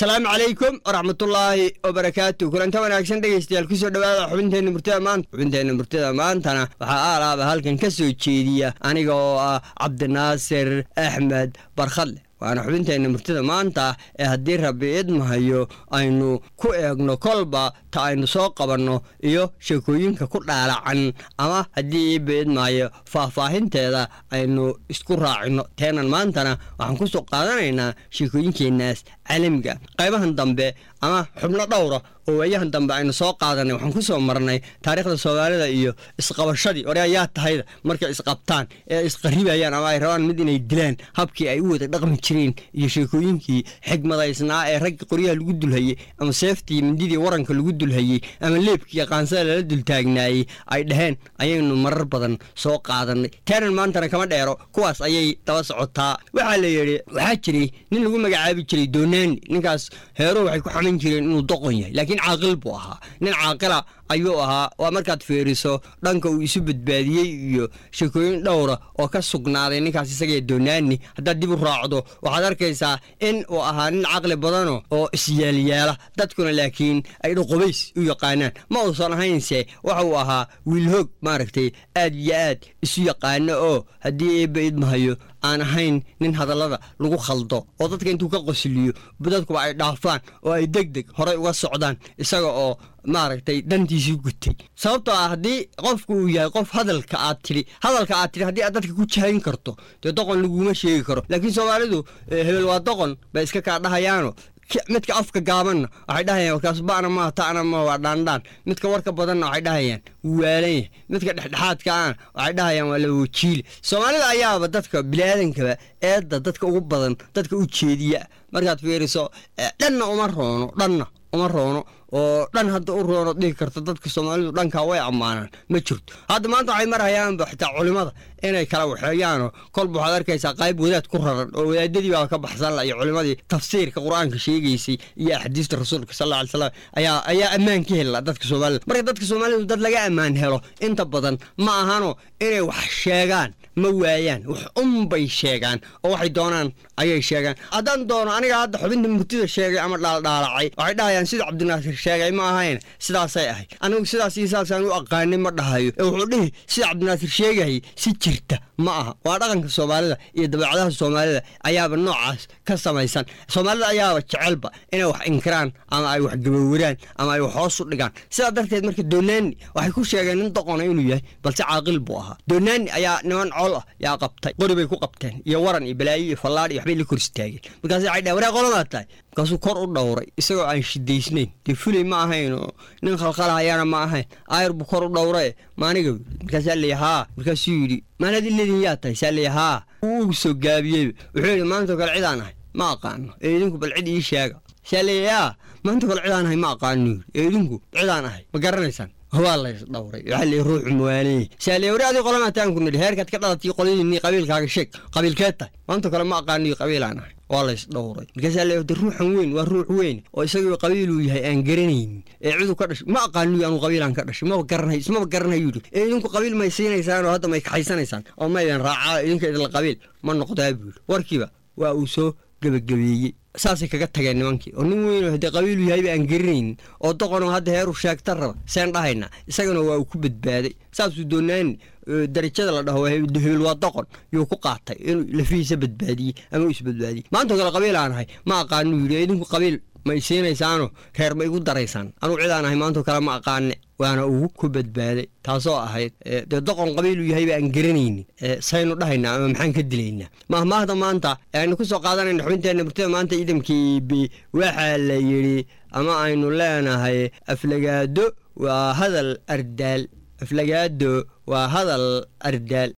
asalaamu calaykum waraxmatullaahi wabarakaatu kulanta wanaagsan dhegeystayaal kusoo dhawaada xubinteenna murtida maanta xubinteenna murtida maantana waxaa aalaaba halkan ka soo jeediya aniga oo ah cabdinaasir axmed barkhadle waana xubinteenna murtida maanta ee haddii rabbi idmahayo aynu ku eegno kolba ta aynu soo qabanno iyo sheekooyinka ku dhaalacan ama haddii iiba idmahayo faahfaahinteeda aynu isku raacino teenan maantana waxaan ku soo qaadanaynaa sheekooyinkeenaas caalamiga qaybahan dambe ama xubno dhowra oo waayahan dambe aynu soo qaadanay waxaan ku soo marnay taariikhda soomaalida iyo isqabashadii ore ayaa tahayda markay isqabtaan ee isqaribayaan ama ay rabaan mid inay dilaan habkii ay u wada dhaqmi jireen iyo sheekooyinkii xigmadaysnaa ee ragga qoryaha lagu dulhayey ama seeftii mindidii waranka lagu dulhayey ama leebkii qaansada lala dultaagnaayey ay dhaheen ayaynu marar badan soo qaadanay taanan maantana kama dheero kuwaas ayay daba socotaa waxaa la yidhi waxaa jiray nin lagu magacaabi jiray doonaani ninkaas heeruhu waxay ku xaman jireen inuu doqon yahay laakiin caaqil buu ahaa nin caaqila ayuu ahaa waa markaad fiiriso dhanka uu isu badbaadiyey iyo sheekooyin dhowra oo ka sugnaaday ninkaas isagee doonaani haddaad dib u raacdo waxaad arkaysaa in uu ahaa nin caqli badano oo isyeelyeela dadkuna laakiin ay dhuqubays u yaqaanaan ma uusan ahaynse waxa uu ahaa wiilhoog maaragtay aad iyo aad isu yaqaano oo haddii eebba idmahayo aan ahayn nin hadallada lagu khaldo oo dadka intuu ka qosliyo dadkuba ay dhaafaan oo ay deg deg horay uga socdaan isaga oo maaragtay dantiisii gutay sababtoo ah haddii qofku uu yahay qof hadalka aad tidhi hadalka aad tidhi haddii aad dadka ku jahayn karto dee doqon laguma sheegi karo laakiin soomaalidu hebel waa doqon bay iska kaa dhahayaano midka afka gaabanna waxay dhahayaan warkaas ba'na maa ta'na ma waa dhaandhaan midka warka badanna waxay dhahayaan wuu waalan yahay midka dhexdhexaadkaana waxay dhahayaan waa lawajiile soomaalida ayaaba dadka biniaadankaba eedda dadka ugu badan dadka u jeediya markaad fiiriso dhanna uma roono dhanna uma roono oo dhan hadda u roono dhihi karta dadka soomaalidu dhankaa way ammaanaan ma jirto hadda maanta waxay marhayaanba xitaa culimada inay kala waxeeyaanoo kolba waxaad arkaysaa qayb wadaad ku raran oo wadaadadii baa ka baxsan la iyo culimadii tafsiirka qur-aanka sheegaysay iyo axaadiista rasuulka sal alla ly slam ayaa ayaa ammaan ka hela dadka soomaalida marka dadka soomaalidu dad laga ammaan helo inta badan ma ahano inay wax sheegaan ma waayaan wax unbay sheegaan oo waxay doonaan ayay sheegaan haddaan doono aniga hadda xubinta murtida sheegay ama dhaaldhaalacay waxay dhahayaan sida cabdinaasir sheegay ma ahayn sidaasay ahayd anigu sidaas iyo sidaasaan u aqaanay ma dhahayo ee wuxuu dhihi sida cabdinaasir sheegayay si jirta ma aha waa dhaqanka soomaalida iyo dabeecadaha soomaalida ayaaba noocaas ka samaysan soomaalida ayaaba jecelba inay wax inkiraan ama ay wax gabowiraan ama ay wax hoos u dhigaan sidaa darteed marka doonaani waxay ku sheegeen nin doqona inuu yahay balse caaqil buu ahaa doonaani ayaa niman col ah yaa qabtay qori bay ku qabteen iyo waran iyo balaayo iyo fallaadh iyo waxbay la kor istaageen markaas waxay dhaheen waree qolamaad tahay markaasuu kor u dhowray isagoo aan shidaysnayn dee fulay ma ahayn oo nin khalkhalahayana ma ahayn aayar buu kor u dhowrae maaniga markaasaa leeya haa markaasuu yidhi maanaad iledin yaa tahay saa leeya haa wuu soo gaabiyeyba wuxuu yidhi maantao kale cidaan ahay ma aqaano ee idinku bal cid ii sheega saa leeya yaa maanta kale cidaan ahay ma aqaano yidhi ee idinku cidaan ahay ma garanaysaan waa lays dhowray waxaa leeya ruuxu muwaaneye saa leeya wari adii qolamataan ku nidhi heerkaad ka dhalatay qolyadiinii qabiilkaaga sheeg qabiilkeed tahay maanta kale ma aqaano iyo qabiilaan ahay waa lays dhowray markaasaa leeya de ruuxan weyn waa ruux weyn oo isagoo qabiiluu yahay aan garanaynin ee ciduu ka dhashay ma aqaaniyo anuu qabiilaan ka dhashay maba garanay ismaba garanayo yidhi ee idinku qabiil may siinaysaan oo hadda may kaxaysanaysaan oo ma idin raacaa idinka idinla qabiil ma noqdaa buu yidhi warkiiba waa uu soo gebagabeeyey saasay kaga tageen nimankii oo nin weyn haddee qabiilu yahayba aan garanaynin oo doqonoo hadda heeru sheegta raba seen dhahayna isagana waa uu ku badbaaday saasuu doonaani darajada la dhaho hebel waa doqon yuu ku qaatay inuu lafihiisa badbaadiyey ama u isbadbaadiyey maantao kale qabiil aan ahay ma aqaanuu yidhi idinku qabiil ma i siinaysaano reer ma igu daraysaan anuu cidaan ahay maantao kale ma aqaane waana ugu ku badbaaday taasoo ahayd dee doqon qabiiluu yahayba aan garanaynin saynu dhahaynaa ama maxaan ka dilaynaa mahmaahda maanta aynu ku soo qaadanayna xubinteenna murtida maanta ciidamkii waxaa la yidhi ama aynu leenahay aflagaado waa hadal ardaal aflagaado waa hadal ardaal